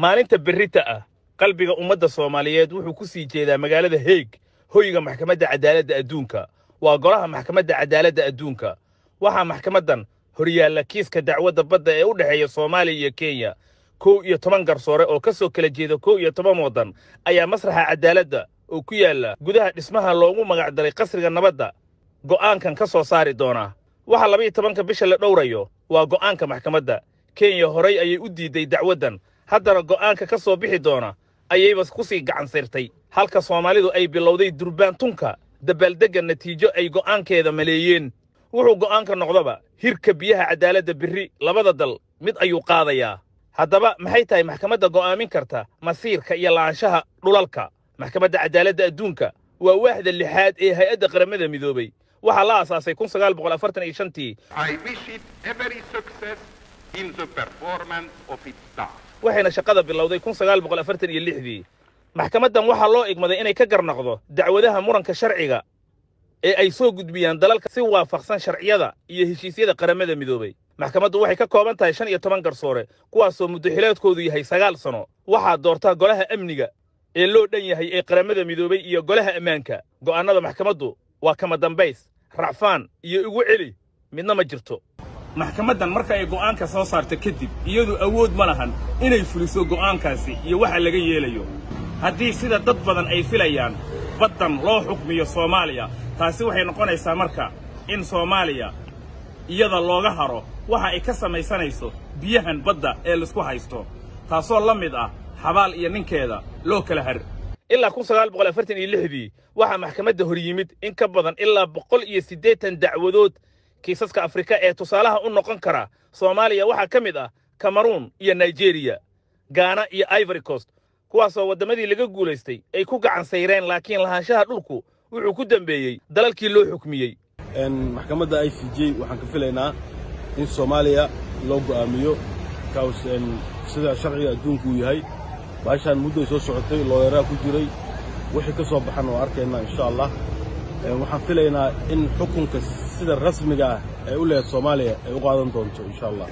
maalinta berrita ah qalbiga ummadda soomaaliyeed wuxuu ku sii jeedaa magaalada heeg hoyga maxkamadda cadaaladda adduunka waa golaha maxkamadda cadaaladda adduunka waxaa maxkamaddan horyaalla kiiska dacwadda badda ee u dhexeeya soomaaliya iyo kenya kow iyo toban garsoore oo ka soo kala jeeda kow iyo toban waddan ayaa masraxa cadaaladda oo ku yaalla gudaha dhismaha loogu magacdaray qasriga nabadda go'aankan ka soo saari doonaa waxa labaiyo tobanka bisha la dhowrayo waa go'aanka maxkamadda kenya horay ayay u diidday dacwaddan haddana go'aanka ka soo bixi doona ayayba ku sii gacan sirtay halka soomaalidu ay bilowday durbaantunka dabaaldegga natiijo ay go'aankeeda maleeyeen wuxuu go'aanka noqdaba hirka biyaha cadaaladda berri labada dal mid ayuu qaadayaa haddaba maxay tahay maxkamadda go'aamin karta masiirka iyo la'aanshaha dhulalka maxkamadda cadaaladda adduunka waa waaxda lixaad ee hay-adda qaramada midoobay waxaa la aasaasay kun sagaal boqol afartan iyo shantii I wish it every success in the performance of its task. waxayna shaqada bilowday kun sagaal boqol afartan iyo lixdii maxkamaddan waxaa loo igmaday inay ka garnaqdo dacwadaha muranka sharciga ee ay soo gudbiyaan dalalka si waafaqsan sharciyada iyo heshiisyada qaramada midoobay maxkamaddu waxay ka kooban tahay shan iyo toban garsoore kuwaasoo muddaxileedkoodu yahay sagaal sano waxaa doortaa golaha amniga ee loo dhan yahay ee qaramada midoobay iyo golaha ammaanka go'aannada maxkamaddu waa kama dambays racfaan iyo igu celi midna ma jirto maxkamaddan marka ay go'aanka soo saarta kadib iyadu awood ma lahan inay fuliso go'aankaasi iyo waxa laga yeelayo haddii sida dad badan ay filayaan baddan loo xukmiyo soomaaliya taasi waxay noqonaysaa marka in soomaaliya iyada looga haro waxa ay ka samaysanayso biyahan badda ee laisku haysto taasoo la mid ah xabaal iyo ninkeeda loo kala har ilaa kun sagaal boqol afartan iyo lixdii waxaa maxkamadda hor yimid in ka badan ilaa boqol iyo siddeetan dacwadood kiisaska afrika ee tusaalaha u noqon kara soomaaliya waxaa ka mid ah cameruun iyo nigeriya gaana iyo ivory coast kuwaasoo waddamadii laga guulaystay ay ku gacan sayreen laakiin lahaanshaha dhulku wuxuu ku dembeeyey dalalkii loo xukmiyey maxkamadda i c j waxaan ka filaynaa in soomaaliya loo go'aamiyo kaws sida sharciga adduunku uu yahay baashaan mudday soo socotay looyaraa ku jiray wixii ka soo baxan oo arkaynaa insha allah waxaan filaynaa in xukunka sida rasmiga ah ee u lehed soomaaliya ay u qaadan doonto insha allah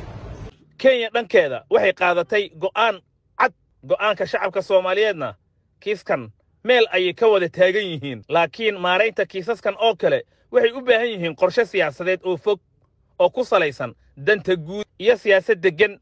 kenya dhankeeda waxay qaadatay go'aan cad go'aanka shacabka soomaaliyeedna kiiskan meel ayay ka wada taagan yihiin laakiin maaraynta kiisaskan oo kale waxay u baahan yihiin qorshe siyaasadeed oo fog oo ku salaysan danta guud iyo siyaasad deggan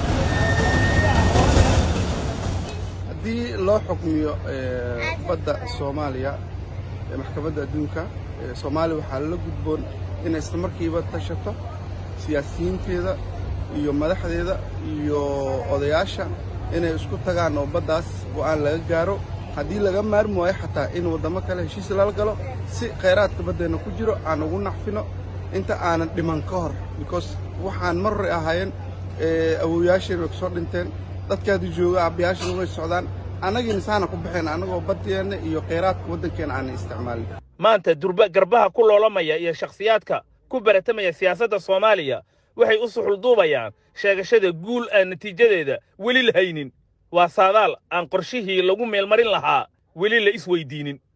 haddii loo xukmiyo badda soomaaliya ee maxkamadda adduunka soomaaliya waxaa la gudboon inay isla markiiba tashato siyaasiyiinteeda iyo madaxdeeda iyo odayaasha inay isku tagaan oo baddaas go'aan laga gaaro haddii laga maarmi waayo xataa in waddamo kale heshiis lala galo si khayraadka baddeenna ku jiro aan ugu nacfino inta aanan dhiman ka hor because waxaan mar hore ahaayeen awowyaasheen way kusoo dhinteen dadkaadu jooga abbayaashana way socdaan annagiina saana ku baxeen annagoo baddeenna iyo khayraadka waddankeenna aanan isticmaalin maanta durba garbaha ku loolamaya iyo shakhsiyaadka ku baratamaya siyaasadda soomaaliya waxay u suxulduubayaan sheegashada guul aan natiijadeeda weli la haynin waa saadaal aan qorshihii lagu meelmarin lahaa weli la isweydiinin